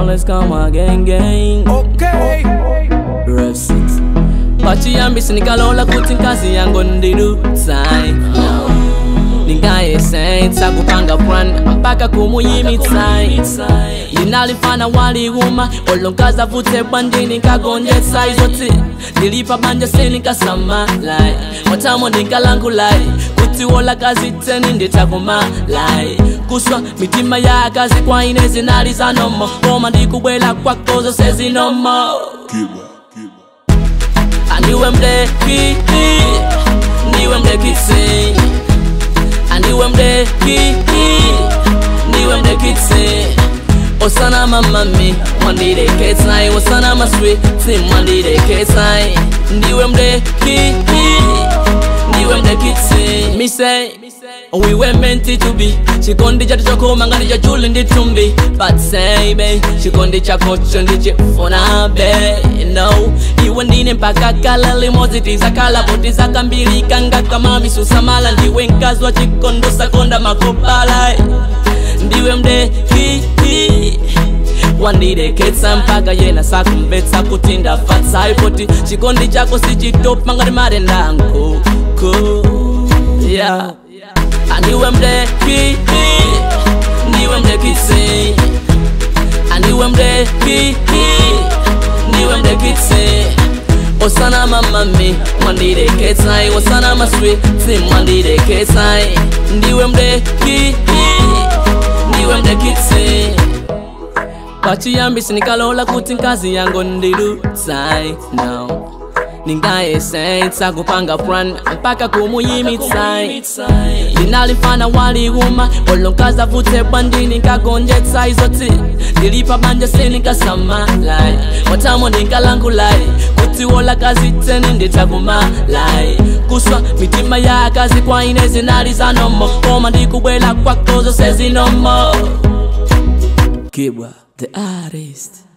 let's come again, gang. Okay. Rev 6 pachiyambisi nikalola kuti nkazi yango ndidutsayi ndingayesetsa kupanga plan mpaka kumuyimitsayi ndinalifana waliuma olo nkazi avutse bwandini nkagonjetsa izoti ndilipa banja seninkasamalayi mwatamo ndinkalangulayi kuti wola kazi tseni nditakumalayi kuswa mitima ya akazi kwa ine zinali zanomo koma ndikubwela kwakozo sezinomo Andiwe mdeki Ndiwe mdekitsi Andiwe mdeki Ndiwe mdekitsi Osana mamami Mwandideketsai Osana maswiti Mwandideketsai Ndiwe mdeki Ndiwe mdekitsi Me say We were meant to be chikondi chatu chokoma ngati chachuli ndi thumbi but say be chikondi chakocho ndichifuna be no iwe ndine mpaka kala limodzi tizakhala poti zakambilika ngakamamisusamala ndiwe mkazi wa chikondo sakonda makopala ndiwe mdeki wandideketsa mpaka yena sakumvetsa kuti ndafatsayo poti chikondi chako sichitopa ngati marendankuku yeah. Andiwe mdeki Ndiwe mdekitsi Andiwe mdeki Ndiwe mdekitsi Osana mamami Mwandideketsai Osana maswiti Mwandideketsai Ndiwe mdeki Ndiwe mdekitsi pachiyambisi nikalola kuti nkazi yango ndidutsai no ningayesetsa kupanga plan mpaka kumuyimitsai ndinalifana waliuma olo nkazi avutse bwandini nkagonjetsa izoti ndilipa banja seninkasamalayi mwatamo ndinkalangulayi kuti wola kazi tseni nditakumalayi kuswa mitima ya akazi kwa ine zinali zanomo koma ndikubwela kwakozo sezinomo kibwa the artist